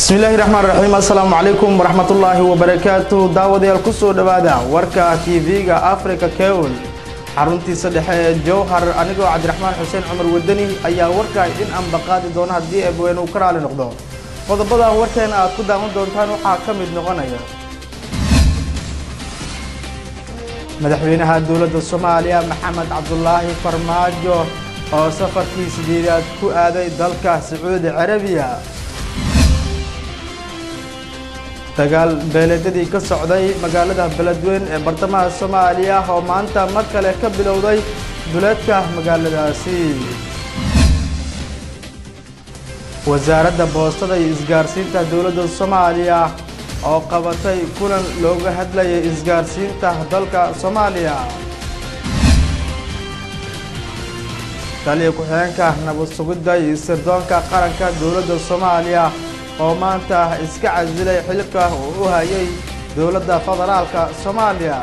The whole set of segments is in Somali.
bismillaahi raxmaan raxiim assalaamu calaykum waraxmatullaahi wabarakaatu daawadayaal kusoo dhowaada warka tv-ga africa kewl xaruntiisa dhexe ee jowhar anigoo cabdiraxmaan xuseen cumar wadani ayaa warka idin ambaqaadi doona haddii eebweyne uu ka raali noqdo qodobada warkeena aad ku daawan doontaan waxaa ka mid noqonaya madaxweynaha dowladda soomaaliya maxamed cabdulaahi farmaajo oo safarkii sideedaad ku aaday dalka sacuudi carabiya dagaal beeleedyadii ka socday magaalada beledweyn ee bartamaha soomaaliya oo maanta mar kale ka bilowday duleedka magaaladaasi wasaaradda boostada iyo isgaarsiinta dowladda soomaaliya oo qabatay kulan looga hadlayay isgaarsiinta dalka soomaaliya taliya ku-xigeenka nabad sugidda iyo sirdoonka qaranka dowladda soomaaliya oo maanta iska casilay xilka uu u hayay dowladda federaalka soomaaliya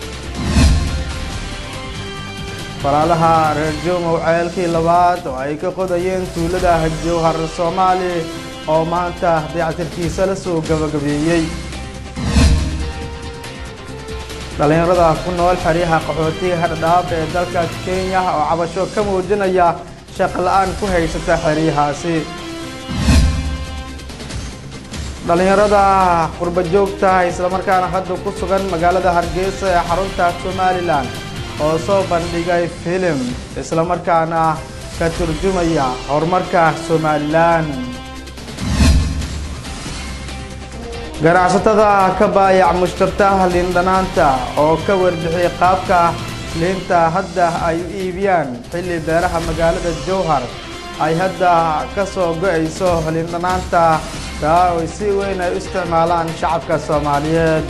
walaalaha reer joomow ceelkii labaad oo ay ka qodayeen tuulada jowhar soomaali oo maanta dayactirkiisa la soo gabagabeeyey dhallinyarada ku nool xeryaha qaxootiga hadhadhaab ee dalka kenya oo cabasho ka muujinaya shaqla-aan ku haysata xeryahaasi dhallinyarada qurba joogta islamarkaana hadda ku sugan magaalada hargeysa ee xarunta somalilan oo soo bandhigay filim islamarkaana ka turjumaya horumarka somalilan ganacsatada ka baayac mushtartaha liindhanaanta oo ka warbixiyay qaabka liinta hadda ay u iibiyaan xilli beeraha magaalada jowhar ay hadda ka soo go-ayso liindhanaanta taa oy si weyn ay u isticmaalaan shacabka soomaaliyeed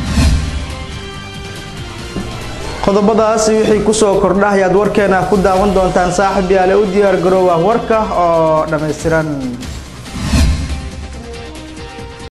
qodobadaasi wixii kusoo kordha ayaad warkeena ku daawan doontaan saaxib yaale u diyaar garoowa warka oo dhammaystiran